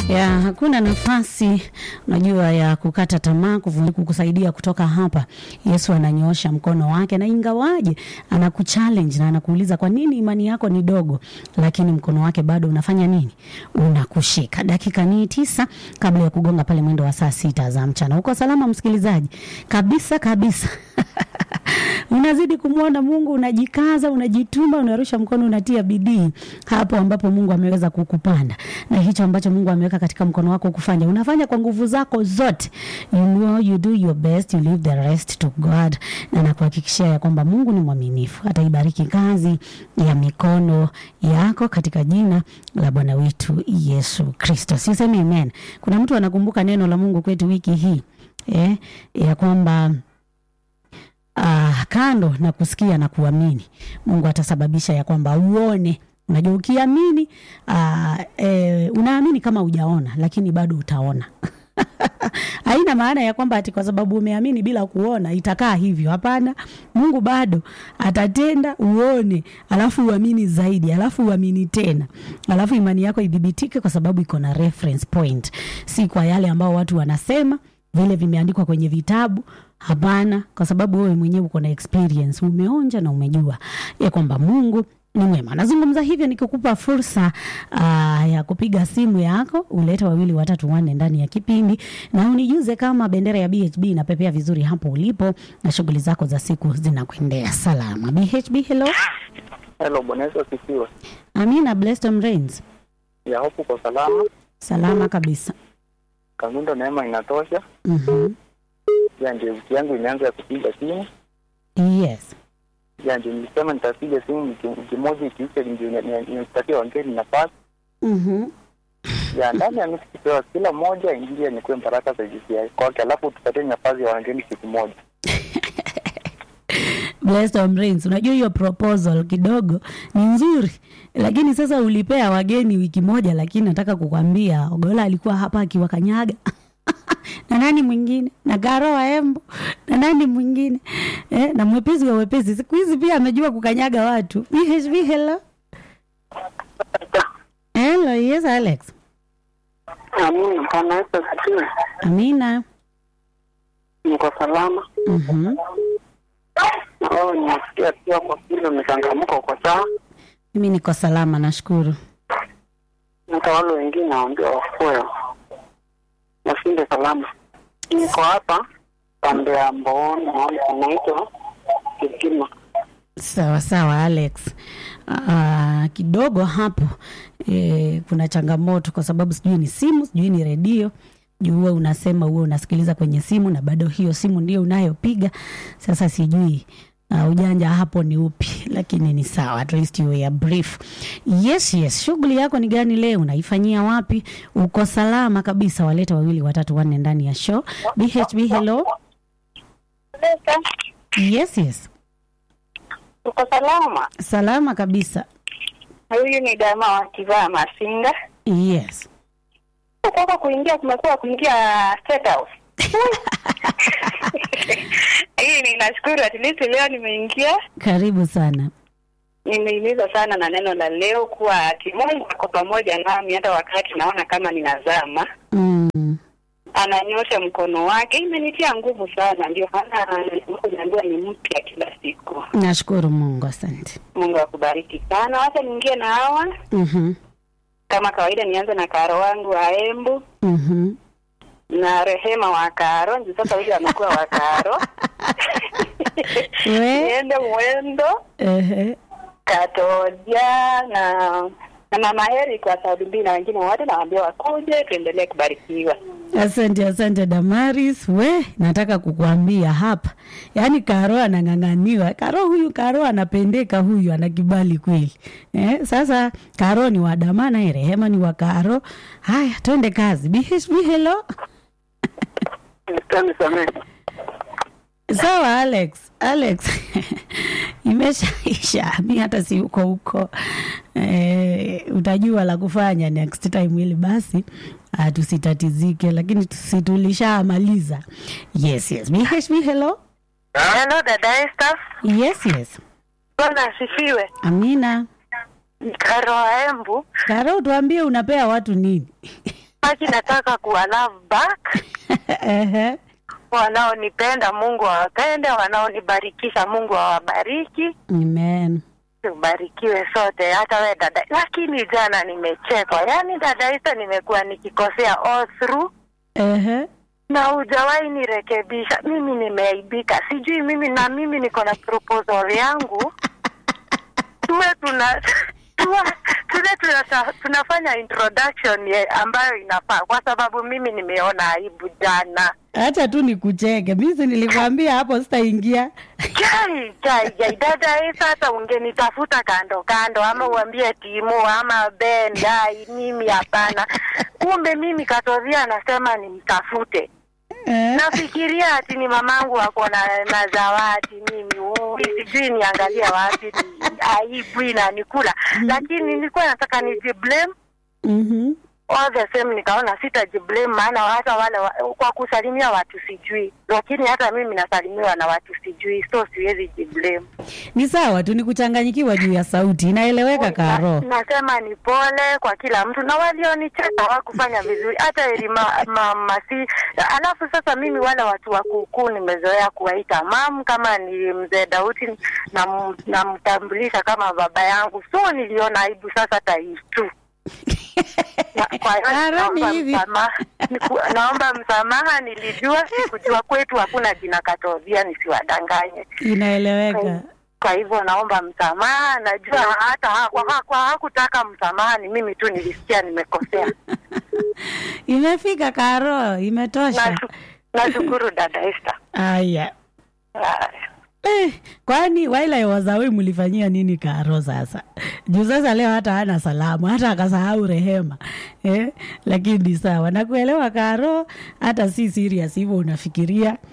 ya hakuna nafasi unajua ya kukata tamaa kuvu- kukusaidia kutoka hapa yesu ananyoosha mkono wake na ingawaje anakuchallenge na anakuuliza kwa nini imani yako ni dogo lakini mkono wake bado unafanya nini unakushika dakika ni tisa kabla ya kugonga pale mwendo wa saa sita za mchana uko salama msikilizaji kabisa kabisa unazidi kumwona mungu unajikaza unajituma unarusha mkono unatia bidii hapo ambapo mungu ameweza kukupanda na hicho ambacho mungu ameweka katika mkono wako kufanya unafanya kwa nguvu zako zote you know you do your best you leave the rest to god na nakuhakikishia ya kwamba mungu ni mwaminifu ataibariki kazi ya mikono yako katika jina la bwana wetu yesu kristo sisemi amen kuna mtu anakumbuka neno la mungu kwetu wiki hii eh, ya kwamba uh, kando na kusikia na kuamini mungu atasababisha ya kwamba uone unajua ukiamini uh, e, unaamini kama ujaona lakini bado utaona haina maana ya kwamba ati kwa sababu umeamini bila kuona itakaa hivyo hapana mungu bado atatenda uone alafu uamini zaidi alafu uamini tena alafu imani yako idhibitike kwa sababu iko na reference point si kwa yale ambao watu wanasema vile vimeandikwa kwenye vitabu hapana kwa sababu wewe mwenyewe uko na experience umeonja na umejua ya kwamba mungu ni mwema nazungumza hivyo nikikupa fursa uh, ya kupiga simu yako ulete wawili watatu wanne ndani ya kipindi na unijuze kama bendera ya bhb inapepea vizuri hapo ulipo na shughuli zako za siku zinakuendea salama bhb hello Hello, Bwana Yesu asifiwe. amina blessed rains Ya hofu kwa salama. salama kabisa Kanundo neema inatosha. mm-hmm. Ya ndio wiki yangu imeanza ya kupiga simu. yes Ya ndio nilisema nitapiga simu wiki wiki moja ikiisha ndio ni- ni- nitapatia wageni nafasi. mm-hmm. Ya ndani ya nusu kipewa kila mmoja ingie nikuwe baraka za JCI kwake, alafu tupatie nafasi ya wageni siku moja. Blessed Rains, unajua hiyo proposal kidogo ni nzuri, lakini sasa ulipea wageni wiki moja, lakini nataka kukwambia Ogola alikuwa hapa akiwakanyaga na nani mwingine na Garo wa Embo na nani mwingine eh, na mwepesi wa wepesi. Siku hizi pia amejua kukanyaga watu. BHB, hello hello, yes Alex. Amina. Bwana Yesu asifiwe. Amina. Niko salama. Mhm. Na wewe nimesikia pia kwa vile umechangamka uko sawa. Mimi niko salama, nashukuru. Hata wale wengine naambia wakuwe washinde salama. Niko hapa pande ya Mbooni, mahali panaitwa Kigima. Sawa sawa Alex. Uh, kidogo hapo eh, kuna changamoto kwa sababu sijui ni simu sijui ni redio juu huwe unasema huwe unasikiliza kwenye simu na bado hiyo simu ndio unayopiga sasa sijui uh, ujanja hapo ni upi lakini ni sawa at least you were brief yes yes shughuli yako ni gani leo unaifanyia wapi uko salama kabisa waleta wawili watatu wanne ndani ya show bhb hello yes yes Uko salama? salama kabisa Huyu ni dama wa kivaa masinga. yes Kutoka kuingia kumekuwa kuingia State House. Hii ninashukuru at least leo nimeingia. karibu sana Nimehimiza sana na neno la leo kuwa ati Mungu ako pamoja nami hata wakati naona kama ninazama. mm. Ananyosha mkono wake, imenitia nguvu sana. Ndio maana naambiwa ni mpya kila siku. nashukuru mungu asante Mungu akubariki sana. Wacha niingie na hawa Mhm, kama kawaida, nianze na karo wangu wa Embu mhm. na Rehema wa Karo. Ndio sasa huyu amekuwa wa Karo. We? Niende Mwendo Ehe. Katoja na na mama Heri kwa Saudi mbili na wengine wote nawaambia wakuje, tuendelee kubarikiwa. asante asante damaris we nataka kukuambia hapa yaani karo anang'ang'aniwa karo huyu karo anapendeka huyu ana kibali kweli eh, sasa karo ni wa damana eh, rehema ni wa karo haya twende kazi bhb hello Nisamehe. sawa alex alex imeshaisha mi hata si uko huko e, utajua la kufanya next time ili basi uh, tusitatizike lakini tusi tulishamaliza yes yes bhb hello Hello dada Esther. yes yes Bwana asifiwe. amina Karo wa Embu. karo tuambie unapea watu nini Haki nataka kuwa love back. Ehe. Wanaonipenda Mungu awapende, wanaonibarikisha Mungu awabariki. Amen. Tubarikiwe sote, hata we dada. Lakini jana nimechekwa, yaani dada Isa, nimekuwa nikikosea all through Ehe. na hujawahi nirekebisha. Mimi nimeaibika, sijui mimi na mimi niko na proposal yangu tuwe tuna tuwe tule tunata, tunafanya introduction ye, ambayo inafaa, kwa sababu mimi nimeona aibu jana. Acha tu nikucheke. Mimi si nilikwambia hapo sitaingia. Jai, jai, jai, dada hii sasa ungenitafuta kando kando, ama uambie Timo ama Ben, jai, mimi hapana. Kumbe mimi Katovia anasema nimtafute. Eh. Nafikiria ati ni mamangu ako na, na zawadi mimi ui, sijui niangalia wapi, ni aibu inanikula, lakini nilikuwa nataka nijiblame Mhm. all the same, nikaona sitajiblame, maana hata wale wa, kwa kusalimia watu sijui, lakini hata mimi nasalimiwa na watu sijui, so siwezi jiblame. Ni sawa tu, ni kuchanganyikiwa juu ya sauti, inaeleweka Karo. Na, nasema ni pole kwa kila mtu na walionicheka hawakufanya vizuri, hata Elima ma, masi. Alafu sasa mimi wale watu wa kuukuu nimezoea kuwaita mam, kama ni mzee Dauti nam- namtambulisha kama baba yangu, so niliona aibu sasa taitu Na- kwa hiyo Karo, ni naomba hivi. msamaha, Niku- naomba msamaha, nilijua sikujua kwetu hakuna jina Katovia, nisiwadanganye Inaeleweka. kwa hivyo naomba msamaha. Najua hata ha- kwa ha- kwa hakutaka msamaha, ni mimi tu nilisikia nimekosea. Imefika Karo, imetosha. Nashu- Nashukuru dada Esther. Aya. Haya. Eh, kwani waila wazawi mlifanyia nini Karo sasa? Juu sasa leo hata hana salamu, hata akasahau rehema. Eh, lakini ni sawa. Nakuelewa Karo, hata si serious hivyo unafikiria.